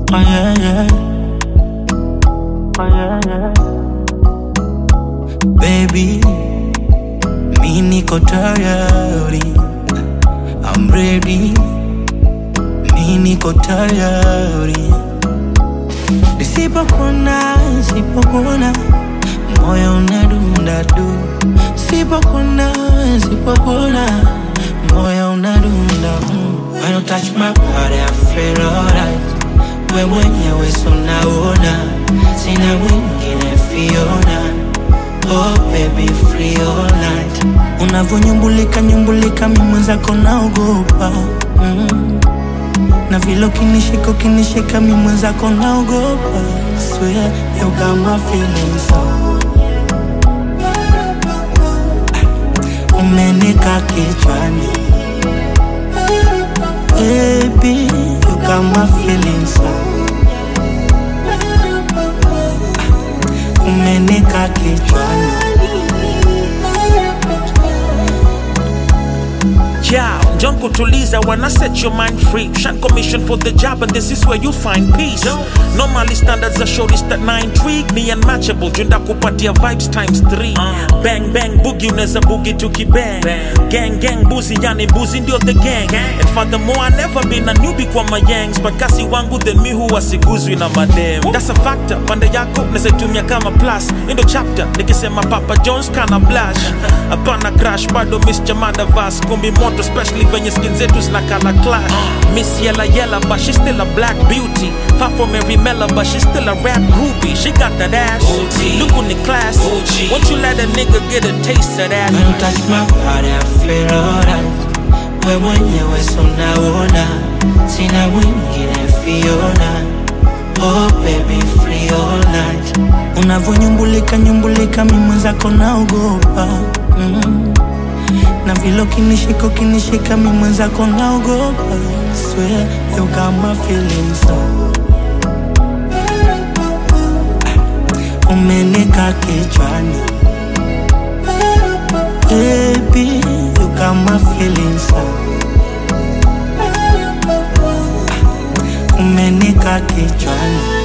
Oh yeah, yeah. Oh yeah, yeah. Baby, mi niko tayari. I'm ready. Mi niko tayari. Nisipokuona, nisipokuona, moyo unadunda du. Sipokuona, sipokuona, moyo unadunda mm. When you touch my body, I feel alright. We mwenyewe so naona, sina mwingine Fiona. Oh baby, free all night. Unavonyumbulika nyumbulika, mi mwenzako naogopa mm. Na vile ukinishika ukinishika, mi mwenzako naogopa. Swear you got my feelings so umenika kichwani Baby, you got my feelings so umenika kichwani Yeah, John kutuliza wanna set your mind free. Shan commission for the job, and this is where you find peace. Normally standards are shortest that na intrigue me unmatchable. Junda kupatia vibes times three. Bang bang boogie unaweza boogie tukibang. Gang gang boozy yani boozy ndio the gang. And furthermore I never been a newbie kwa my yangs, but kasi wangu then mi huwa siguzwi na madem. That's a factor. Pande yako naweza tumia kama plus. Endo chapter nikisema Papa Jones kana blush. Hapana crash bado miss chamada vas kumbi moto especially venye skin zetu zinakala clash miss yella yella but she still a black beauty far from every mela but she still a rap groupie she got that ass look on the class won't you let a nigga get a taste of that When you touch my body, I feel alright. We mwenyewe so naona, sina mwingine Fiona. Oh baby, free all night. Unavonyumbulika nyumbulika, mi mwenzako naogopa mm. Na vile ukinishika ukinishika, mi mwenzako naogopa. Swear you got my feelings so umenika kichwani Baby, you got my feelings so umenika kichwani